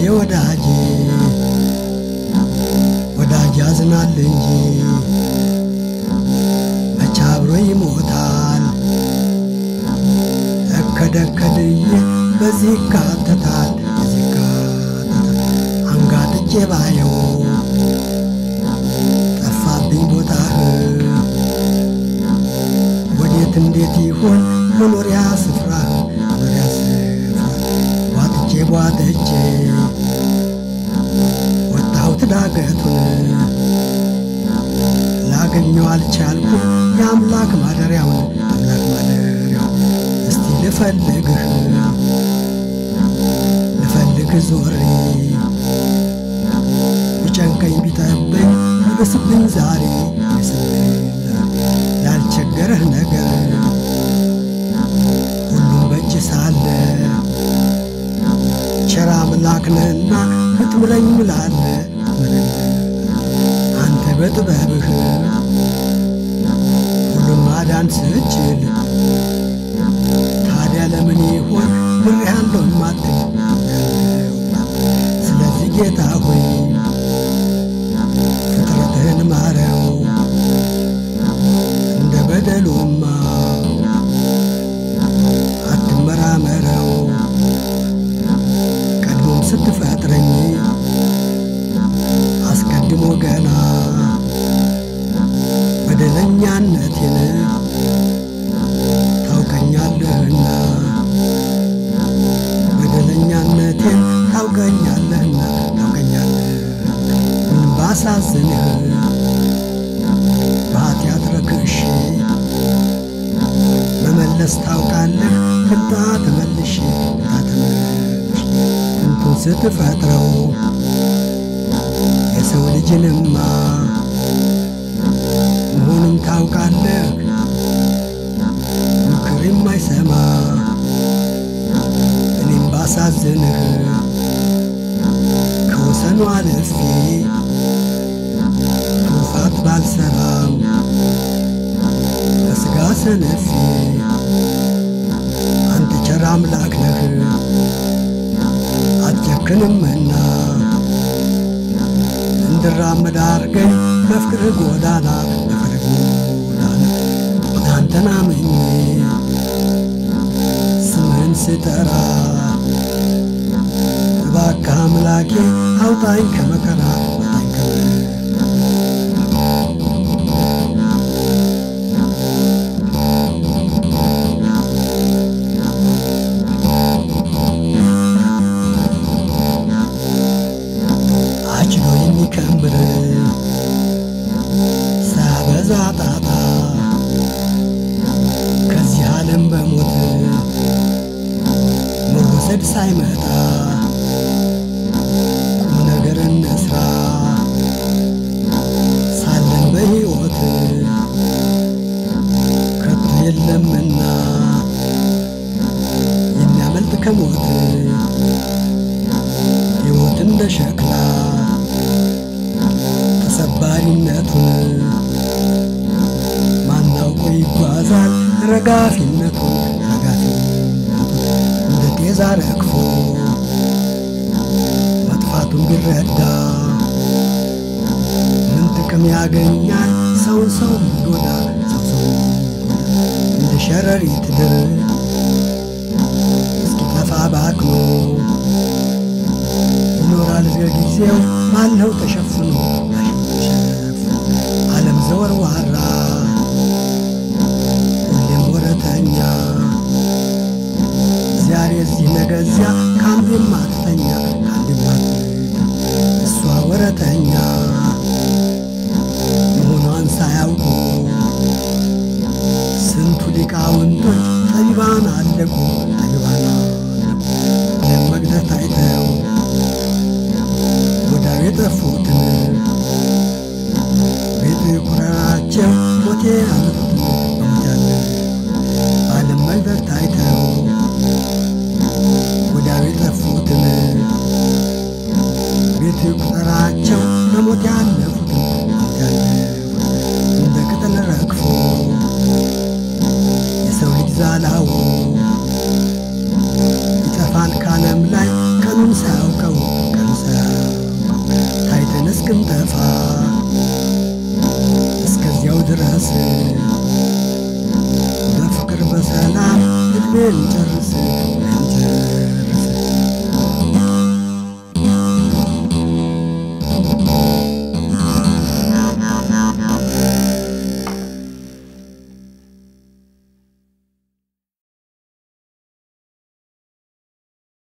ወዳጄ ወዳጅ ያዝናል እንጂ መቼ አብሮ ይሞታል። እከደከድዬ በዚህ ይካተታል በዚህ ይካተታል አንጋጥጬ ባየው ጠፋብኝ ቦታህ ወዴት እንዴት ይሆን መኖሪያ ስፍራ መኖሪያ ስፍራ ቧጥጬ ቧጥጬ ወጣሁት ዳገቱን ላገኘው አልቻልኩም የአምላክ ማደሪያውን አምላክ ማደሪያው እስቲ ልፈልግህ ልፈልግ ዞሬ ቢጨንቀኝ ቢጠበኝ ይብስብኝ ዛሬ ይብስብኝ ላልቸገረህ ነገር ሁሉም በእጅ ሳለ ቸር አምላክ ነህና ብትምለኝ ምላለ አንተ በጥበብህ ሁሉን ማዳን ስችል ታዲያ ለምን ይሆን ምሬሃለሁ ማትል ስለዚህ ጌታ ሆይ ፍጥረትህን ማረው እንደ በደሉማ አትመራመረው ቀድሞም ስትፈጥረኝ አስቀድሞ ገና በደለኛነቴን ታውቀኛለህና በደለኛነቴን ታውቀኛለህና ታውቀኛለህ ምን ባሳዝንህ በኃጢአት ረክሼ መመለስ ታውቃለህ ትምጣ ተመልሼ ትምጣ ተመልሼ እንቱን ስትፈጥረው የሰው ልጅንማ መሆኑን ታውቃለህ ምክር የማይሰማ እኔም ባሳዝንህ ከወሰኑ አልፌ ትሩፋት ባልሰራም ከሥጋ ሰነፌ አንተ ቸር አምላክ ነህ አትጨክንምና እንድራመድ አድርገኝ በፍቅርህ ጎዳና በፍቅርህ ጎዳና አንተን አምኜ ስምህን ስጠራ እባክህ አምላኬ አውጣኝ ከመከራ አውጣኝ ከመከራ አጭሎ የሚከምር ሳበዛ ጣጣ ከዚህ ዓለም በሞት መወሰድ ሳይመጣ ቁም ነገር እንስራ ሳለን በሕይወት ከቶ የለምና የሚያመልጥ ከሞት ሕይወት እንደ ሸክላ ተሰባሪነቱን ማናውቆ ይጓዛል ረጋፊነቱን ረጋፊነቱን እንደ ጤዛ ረግፎ መጥፋቱን ቢረዳ ምን ጥቅም ያገኛል ሰውን ሰው ሚጎዳ ሰው ሰው እንደ ሸረሪት ድር እስኪጠፋ ባክኖ ይኖራል በጊዜው ማለው ተሸፍኖ ተሸፍኖ ዓለም ዘወርዋራ ሁሌም ወረተኛ ዛሬ እዚህ ነገ እዚያ ከአንዱ የማትተኛ ከአንዱ የማትተኛ እሷ ወረተኛ መሆኗን ሳያውቁ ስንቱ ሊቃውንቶች ጠቢባን አለቁ ጠቢባን አለቁ ዓለም መግደት አይተው ወዳው የጠፉትን ቤት ቁረራቸው ሞቴ አመጡትን በሞቻለ በዓለም መግደት ታይተው ወዳው የጠፉትን ቤት ቁጠራቸው በሞት ያለፉትን በሞት ያለፉትን እንደ ቅጠል ረግፎ የሰው ልጅ ዛላው ይጠፋል ካለም ላይ ቀኑን ሳያውቀው ቀኑን ታይተን እስክንጠፋ እስከዚያው ድረስ በፍቅር በሰላም እድሜን ጨርስ እንጂ